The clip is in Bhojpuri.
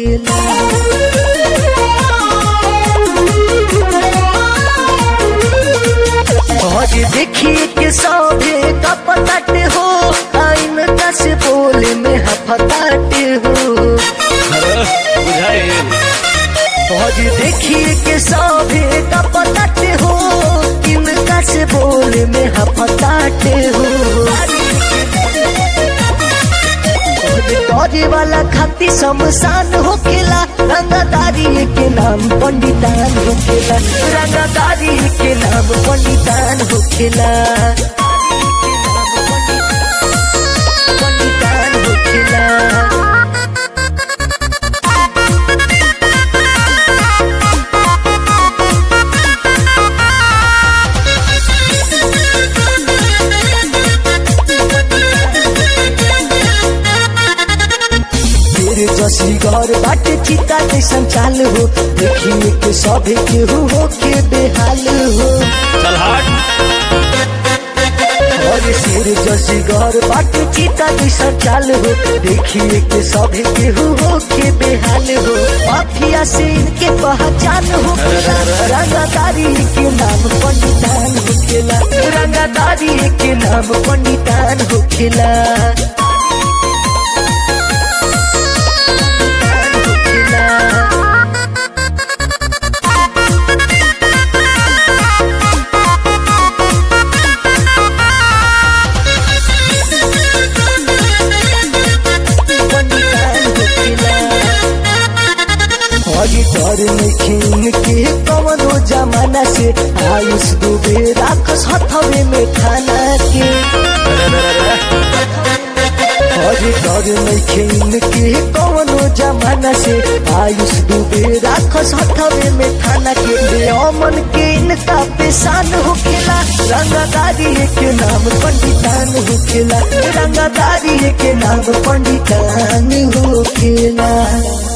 आज देखिए के सौभे का पताटे हो आइन का से बोले में हफताटे हो बुझाइल आज देखिए के सौभे का पताटे हो इनका से बोले में हफताटे हो गौरी वाला खाती शमशान होखेला रंगदारी के नाम पंडितान होखेला रंगदारी के नाम पंडितान होखेला पंडितान होखेला तेरे जसी घर बाटे चिता जैसन चाल हो देखिए के सभे केहू हो के बेहाल हो चल हट और शेर जसी घर बाटे चिता जैसन चाल हो देखिए के सभे केहू हो के बेहाल हो माफिया से इनके पहचान हो रंगदारी के नाम पंडितान होखेला रंगदारी के नाम पंडितान होखेला हरी डर में के कवनो जमाना से आयुष डूबे राखस हथवे में खाना के हरी डर में के कवनो जमाना से आयुष डूबे राखस हथवे में खाना के बेअमन के इनका पेशान होखेला रंगदारी के नाम पंडितान होखेला रंगदारी के नाम पंडितान होखेला